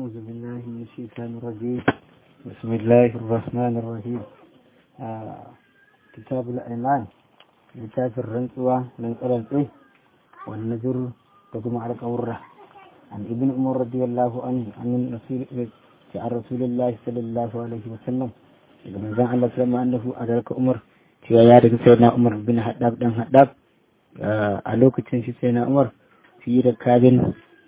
أعوذ بالله من الشيطان الرجيم بسم الله الرحمن الرحيم آه. كتاب الأيمان كتاب الرنسوة من قرنسوه والنذر تقوم على قورة عن ابن عمر رضي الله عنه عن رسول عن رسول الله صلى الله عليه وسلم لما زان الله سلم أنه أدرك عمر cewa ya daga sai na umar bin haddab dan haddab a lokacin shi sai na umar fi da kabin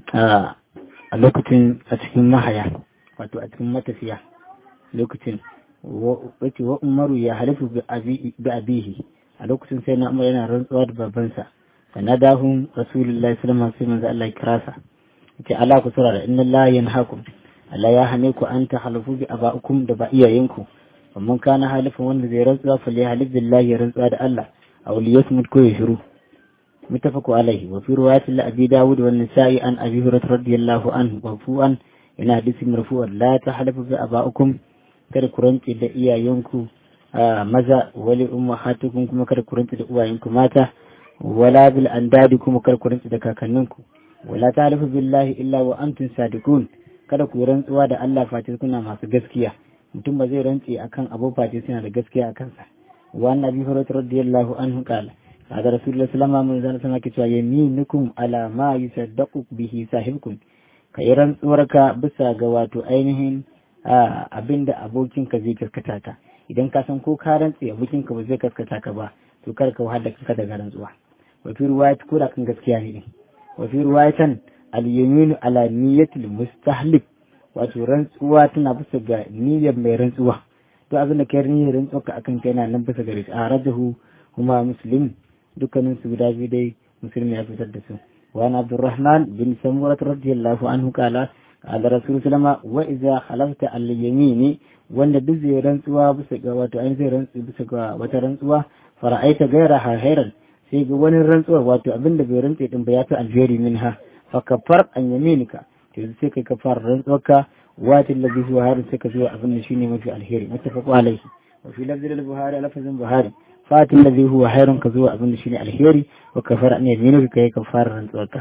a lokacin a cikin mahaya wato a cikin matafiya lokacin wace wa umaru ya halifu bi abihi a lokacin sai na umar yana rantsuwa da babansa fa nadahum rasulullahi sallallahu alaihi wasallam sai Allah ya kira sa yace ala ku sura inna la yanhaakum Allah ya hane ku an tahalifu bi abaikum da ba iyayenku amma kana halifin wanda zai rantsuwa fa li halif billahi ya rantsuwa da Allah aw li yasmut ko ya shiru متفق عليه وفي رواية لأبي داود والنسائي عن أبي هريرة رضي الله عنه مرفوعا إلى حديث مرفوع لا تحلفوا بآبائكم kada ku rantse da iyayenku maza wali ummahatukum kuma kada ku rantse da uwayenku mata wala bil andadi kuma kada ku rantse da kakanninku wala tahlifu billahi illa wa antum sadiqun kada ku rantsuwa da Allah face kuna masu gaskiya mutum ba zai rantse akan abu face suna da gaskiya akan sa wa annabi hurairah radiyallahu anhu qala هذا رسول الله صلى الله عليه وسلم كتوا يمينكم على ما يصدق به صاحبكم kai rantsuwarka bisa ga wato ainihin abin da abokinka zai kaskata ka idan ka san ko ka rantse abokinka ba zai kaskata ka ba to kar ka wahala kanka daga rantsuwa wa fi riwayat ko da kan gaskiya ne wa fi riwayatan al yaminu ala niyyatil mustahlif wato rantsuwa tana bisa ga niyyar mai rantsuwa to abin da kai niyyar rantsuwa akan kai na nan bisa gare shi a rajahu kuma muslim dukkanin su guda biyu dai musulmi ya fitar da su wa an abdurrahman bin samurat radiyallahu anhu kala qala rasul sallama wa idza khalafta al yamini wanda duk zai rantsuwa bisa ga wato an zai rantsu bisa ga wata rantsuwa fara'aita gaira hairan sai ga wani rantsuwa wato abinda bai rantse din ba ya fi alheri minha fa kafar an yaminika to sai kai kafar rantsuwarka wati allazi huwa harin sai ka zo abin da shine mafi alheri muttafaqu alaihi wa fi lafzi al-buhari lafzin buhari fati allazi huwa hairun ka zuwa abin da shine alheri wa kafara ne yaminu ka yi kafara rantsuwarka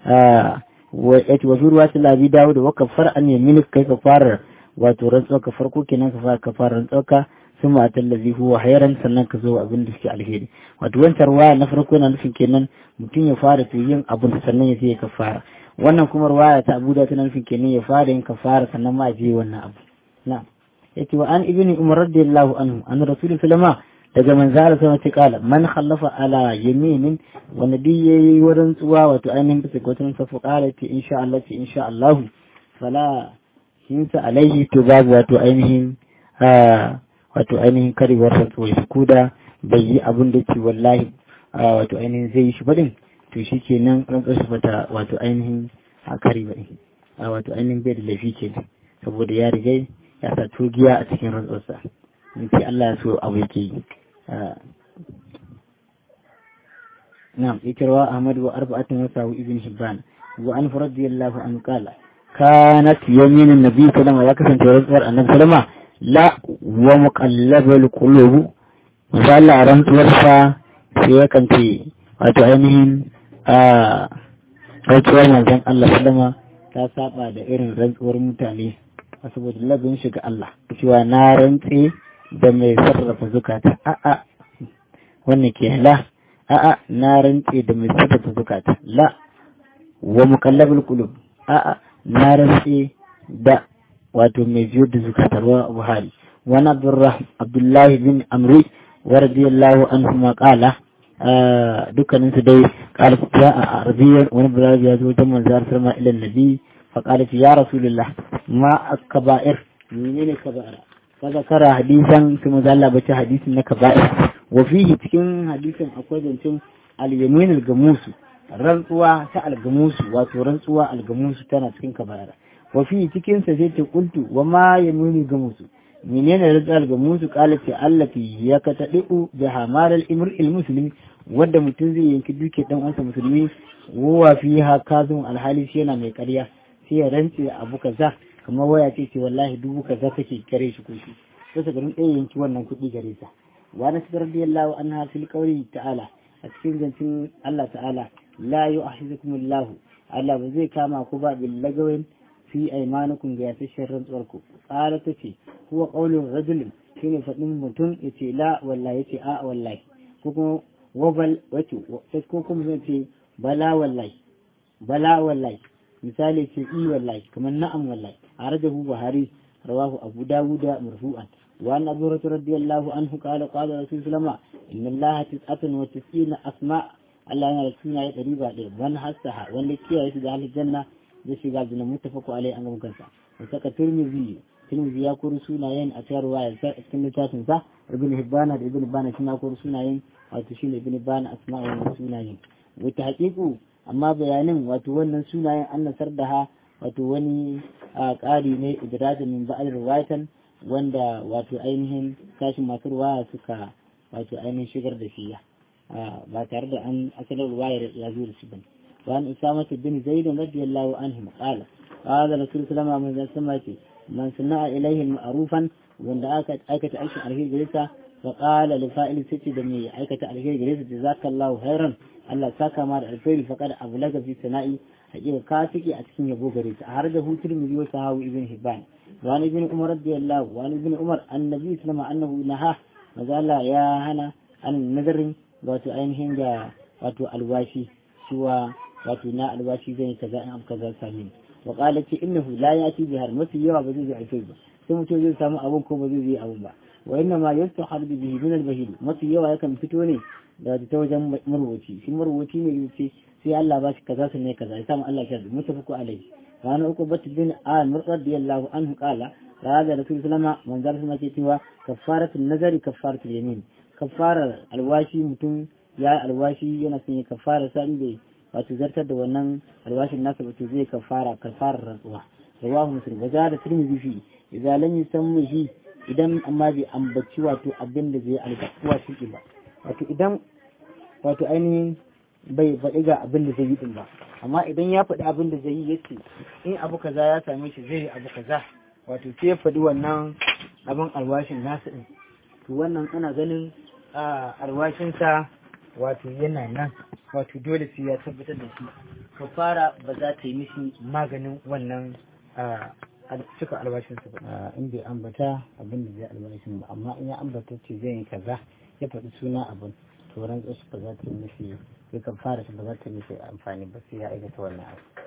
wa yati wa ruwa ta labi dawo da wa kafara an yaminu ka yi kafara wato rantsuwarka farko kenan ka fara kafara rantsuwarka sun ma ta allazi huwa hairan sannan ka zo abin da suke alheri wato wancan ruwaya na farko na nufin kenan mutum ya fara to yin abin sannan ya sai kafara wannan kuma ruwaya ta abu da tana nufin kenan ya fara yin kafara sannan ma ya je wannan abu na'am yace wa an ibni umar radiyallahu anhu an rasulullahi sallallahu daga manzara sama ta kala man khallafa ala yaminin wanda duk yayi wurin tsuwa wato ainihin bisa ga wata safu kala ce insha Allah ce insha Allah fala hinsa alaihi to babu wato ainihin wato ainihin karewar rantsuwa shi kuda bai yi abin da ke wallahi wato ainihin zai yi shi baɗin to shi ke nan rantsuwar shi bata wato ainihin a kare baɗin wato ainihin bai da laifi ke saboda ya rigai ya sa tugiya a cikin rantsuwarsa in ce Allah ya so abu yake yi نعم يكروى أحمد وأربعة وساو ابن حبان وأن رضي الله عنه قال كانت يمين النبي صلى الله عليه وسلم يكسن ترزور النبي صلى الله عليه وسلم لا ومقلب القلوب وقال أرمت ورفا في كنتي وتعينهم rantsuwar manzon Allah sallama ta saba da irin rantsuwar mutane saboda labin shiga Allah cewa na rantse da mai sarrafa zukata a'a wannan ke la a'a na rantse da mai sarrafa zukata la wa muqallabul qulub a'a na rantse da wato mai jiyar da zukata ruwa buhari wani abdullahi bin amri wa radiyallahu anhu ma qala dukkanin su dai qala ya a arabiyan wani bulari ya zo wajen manzar sarma ila nabi fa qala ya rasulullah ma akba'ir menene kaba'ira فذكر حديثا ثم ذل بچ حديث na kaba'ir wa fihi cikin hadisin akwai zancen al-yamin al-gamus rantsuwa ta al-gamus wato rantsuwa al-gamus tana cikin kaba'ir wa fihi cikin sa sai ta kuntu wa ma yamin al-gamus menene rantsuwa al-gamus qala ta allati yakatadu bi hamal al-imr al-muslim wanda mutum zai yanki duke dan uwansa musulmi wa fiha kazum al-hali yana mai ƙarya sai ya rantse abu kaza kamar waya ce ce wallahi dubu kaza take kare shi ko shi sai garin ɗaya yanki wannan kuɗi gare sa wa na sidar radiyallahu anha fil qawli ta'ala a cikin zancin Allah ta'ala la yu'ahizukum Allah Allah ba zai kama ku ba bil lagawin fi aymanukum ga yasashin rantsuwarku qala tace huwa qawlu rajulin shine faɗin mutum yace la wallahi yace a wallahi ko kuma wabal wato ko kuma zai ce bala wallahi bala wallahi misali ce i wallahi kamar na'am wallahi arajahu buhari rawahu abu dawuda marfu'an wa an abu hurairah radiyallahu anhu qala qala rasul sallama inna allaha tis'atun wa tis'ina asma Allah yana da sunaye ɗari ba ɗaya man hassaha wanda kiyaye su da aljanna zai shiga aljanna mutafaku alai an gama kansa wa saka turmizi turmizi ya kori sunayen a cikin ruwaya cikin littafin sa ibn hibbana da ibn bana shi ma kori sunayen wato shine ibn bana asma wannan sunayen wata haƙiƙu amma bayanin wato wannan sunayen an nasar da ha wato wani ƙari ne idrajin min ba'al riwayatan wanda wato ainihin sashin masu ruwaya suka wato ainihin shigar da shi ba tare da an asalin ruwayar ya zo da shi bane وعن أسامة بن زيد رضي الله عنهما قال قال رسول الله صلى الله عليه وسلم من صنع إليه معروفا وأن أيكة أيش عليه جلسة فقال لفائل ستي دمي أيكة عليه جلسة جزاك الله خيرا الله ساكا مار الفيل فقد أبلغ في سنائي حقيقة كافكي أتكين يبو غريسة أخرجه ترمذي وسهاوي ابن حبان وعن ابن عمر رضي الله وعن ابن عمر النبي صلى الله عليه وسلم أنه نهاه مازال يا هنا عن النذر wato ainihin ga wato alwashi cewa wato na alwashi zai yi kaza in abu kaza sami wa qala ce innahu la yati bihar mafi yawa ba zai yi alfai ba sai mutum zai samu abun ko ba zai yi abun ba wa inna ma yastahar bihi min al-bahil mafi yawa yakan fito ne da ta wajen marwaci shi marwaci ne yace sai Allah ba shi kaza sun ne kaza ya samu Allah ya mutafaku alaihi wa ana uku bat bin amir radiyallahu anhu qala هذا رسول الله من ذلك ما cewa كفارة النذر كفارة اليمين kafarar alwashi mutum ya alwashi yana son ya kafara sa inda wato zartar da wannan alwashin nasa wato zai kafara kafarar rantsuwa rawahu muslim wa da tirmidhi fi idza lam yusammi shi idan amma bai ambaci wato abin da zai alƙawa shi ba wato idan wato ainihin bai faɗi ga abin da zai yi din ba amma idan ya faɗi abin da zai yi yace in abu kaza ya same shi zai yi abu kaza wato sai ya faɗi wannan abin alwashin nasa din to wannan ana ganin alwashinsa wato yana nan wato dole sai ya tabbatar da shi fara ba za ta yi mishi maganin wannan cika albashinsa ba in bai ambata abin da zai albashin ba amma in ya ambata ce zai yi kaza ya faɗi suna abin to ran tsashi ba za ta yi mishi sai ka fara shi ba za ta yi mishi amfani ba sai ya aikata wannan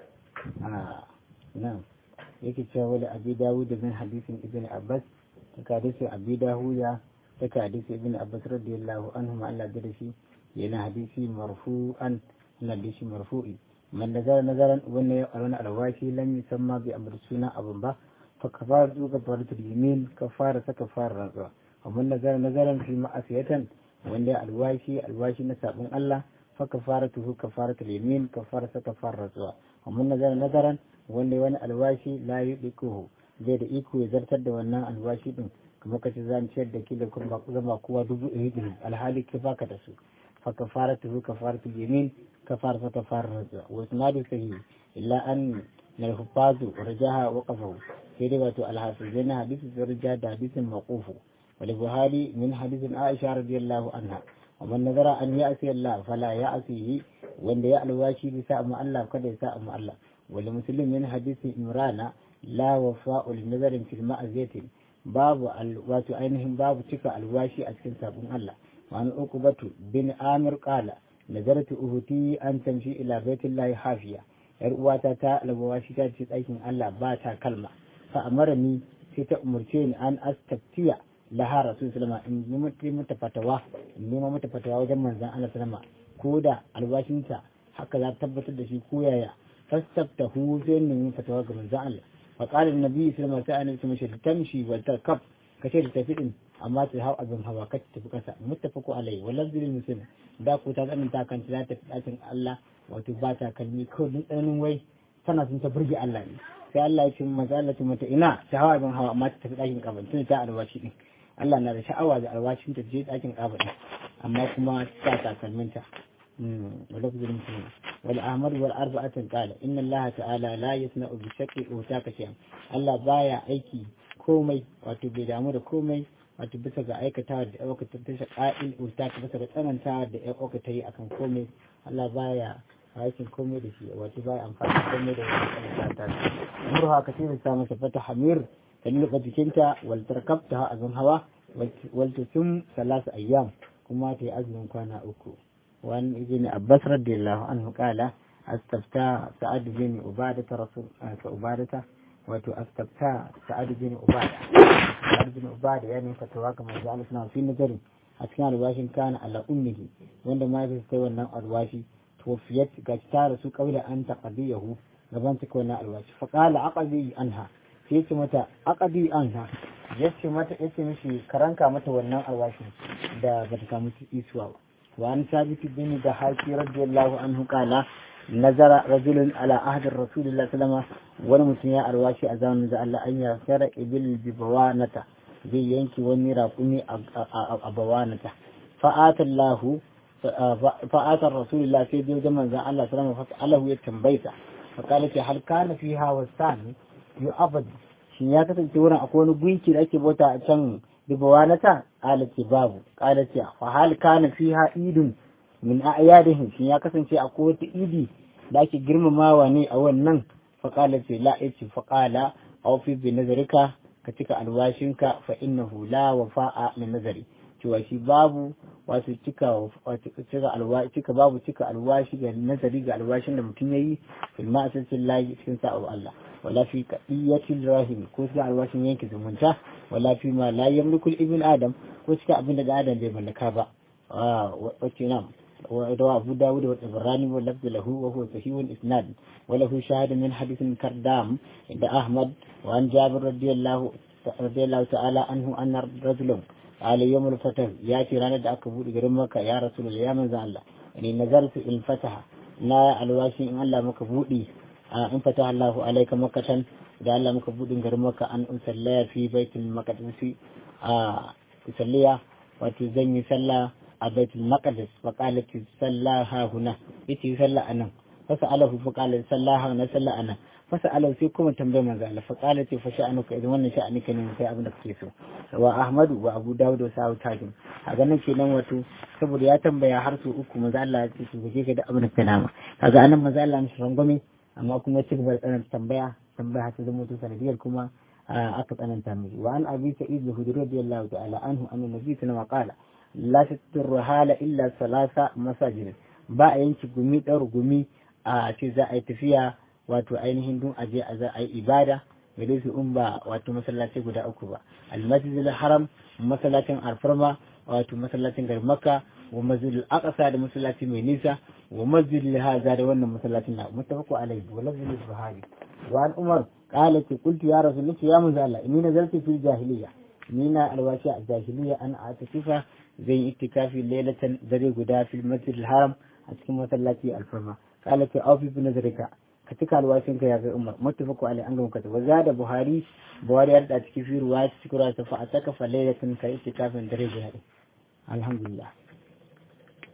abu nan yake cewa wani abi dawud da bin hadisin ibn abbas ta hadisin abi dawuda daga hadisi ibn abbas radiyallahu anhu ma Allah da shi yana hadisi marfu'an na hadisi marfu'i man nazara nazaran wanda ya arwana alwashi lam yusamma bi amr suna abun ba fa kafara tu kafaratul yamin kafara sa kafara rantsuwa amma nazara nazaran fi ma'asiyatan wanda ya alwashi alwashi na sabon Allah fa kafaratuhu kafaratul yamin kafara sa kafara rantsuwa amma nazara nazaran wanda wani alwashi la yudiku zai da iko ya zartar da wannan alwashi din kamar ka ce za mu ciyar da ki da kuma zama kowa dubu ɗari ɗari alhali ka baka da su fa kafaratu hu kafaratu yamin kafar fa kafar raja wa isnadu sahih illa an na hufazu rajaha wa qafahu sai dai wato alhafizai na hadisi sun rija da hadisin maqufu wal buhari min hadisin aisha radiyallahu anha wa man nazara an ya'si Allah fala ya'sihi wanda ya alwashi bisa amma Allah kada ya sa amma Allah wal muslim min hadisin imrana la wafa'u li nazarin fil ma'aziyatin babu wato ainihin babu cika alwashi a cikin sabon Allah wani uku batu bin amir kala nazartu uhuti an tamshi ila baitullahi hafiya yar uwata ta alwashi ta ce ɗakin Allah ba ta kalma fa amarani sai ta umurce ni an astaftiya laha rasul sallama in yi mata fatawa in nema mata fatawa wajen manzon Allah sallama ko da albashinta haka za ta tabbatar da shi ko yaya fastaftahu sai nemi fatawa ga manzon Allah فقال النبي صلى الله عليه وسلم تمشي وتركب كشير تفيد amma ta hau abin hawa ka tafi kasa muttafaku alai wallan zirin muslim da ku ta tsanin ta kan ta tafi dakin Allah wato ba ta kalmi ko dun tsananin wai tana sun ta burge Allah ne sai Allah ya ce mazalatu mata ina ta hawa abin hawa amma ta tafi dakin kaban tun ta alwashi din Allah na da sha'awa da alwashin ta je dakin kaban amma kuma ta takalminta ولفظ المسلم والأحمد والأربعة قال إن الله تعالى لا يصنع بشكل أوتاك شيئا الله بايا أيكي komai wato bai damu da komai wato bisa ga aikatawa da ɗauka ta tasha ƙa'il utaka bisa ga tsanantawa da ɗauka ta yi akan komai Allah baya aikin komai da shi wato ba amfani komai da wani kan ta murha ka ce ta masa fata hamir ta lulluɓa jikinta wal tarkabta a zan hawa wal tusum salasu ayyam kuma ta yi azumin kwana uku wani ibn abbas radiyallahu anhu qala astafta sa'ad bin ubadata rasul ka ubadata wato astafta sa'ad bin ubada sa'ad bin ubada ya ne fatawa ga manzo Allah suna fi nazarin a cikin albashin kana ala ummihi wanda ma ya sai wannan albashi توفيت قد تارسوا قبل أن تقضيه gaban ta wannan alwashi faƙala aqadi anha sai ce mata aqadi anha yace mata yace mishi karanka mata wannan alwashi da bata samu isuwa ba wa an sabit bin da haki radiyallahu anhu qala nazara rajulun ala ahdi rasulillahi sallallahu alaihi wani mutum ya alwashi a zamanin da Allah an ya sara ibil bi bawanata zai yanki wani raƙumi a bawanata fa'atallahu fa'atar rasulullah sai biyo da manzan Allah sallama fas'alahu ya tambaita faƙala ce hal kana fi hawa sani yu abad shi ya kasance wurin akwai wani gunki da ake bauta a can bibawanata ƙala ce babu ƙala ce fa hal kana fi ha idun min a'yadihim shi ya kasance akwai wata idi da ake girmamawa ne a wannan faƙala ce la yace faƙala aw fi bi nazarika ka cika alwashinka fa innahu la wafa'a min nazari cewa shi babu wato cika cika alwashi cika babu cika alwashi ga nazari ga alwashin da mutum yayi fil ma'asatin lahi cikin sa'a Allah wala fi qadiyatil rahim ko cika alwashin yanke zumunta wala fi ma la yamliku ibn adam ko cika abin da adam bai mallaka ba wace nam روى أبو داود والإبراني واللفظ له وهو صحيح الإسناد وله شاهد من حديث كردام عند أحمد وعن جابر رضي الله رضي الله تعالى عنه أن رجلا قال يوم الفتح ياتي رانا دا aka bude garin maka ya rasul ya manzo Allah ni nazartu in fataha na alwashi in Allah maka budi in fataha Allah alayka makatan da Allah maka budin garin maka an usallaya fi baitul maqdis a usalliya wato zan yi sallah a baitul maqdis fa qalat sallaha huna yace sallah anan fa sa'alahu fa qala sallaha na sallah anan fa sa'alahu sai kuma tambaye manzo Allah fa qalat fa sha'anuka idan wannan sha'anika ne sai abin da kake so wa Ahmadu wa Abu Dawud wa Sa'ud Tajim a ganin kenan wato saboda ya tambaya har su uku manzo Allah ya ce to je ka da abin da ka nama kaga anan manzo Allah mishi rangwame amma kuma ci gaba da tsananta tambaya tambaya ta zama to sanadiyar kuma aka tsananta mishi wa an abi sa'id al-hudri radiyallahu ta'ala anhu anna nabi sallallahu alaihi qala la tatur hala illa salasa masajid ba a yanki gumi dar gumi a ce za a yi tafiya wato ainihin dun aje a za a yi ibada gare su in ba wato masallaci guda uku ba almasjidil haram masallacin alfarma wato masallacin garin makka wa masjidil aqsa da masallaci mai nisa wa masjidil haza da wannan masallacin na mutafaqu alaihi wa lafzul buhari wa an umar qala ki qultu ya rasul ya manzo Allah inni nazartu fil jahiliya ni na alwashi a jahiliya an atikifa zai itikafi lailatan dare guda fil masjidil haram a cikin masallaci alfarma qala ki awfi bi nazarika ka cika alwashin ka ya kai umar muttafaqu alai an gama kata waza da buhari buhari ya da cikin fi ruwa cikin ruwa ta fa ataka fa lailatan ka itikafin dare guda alhamdulillah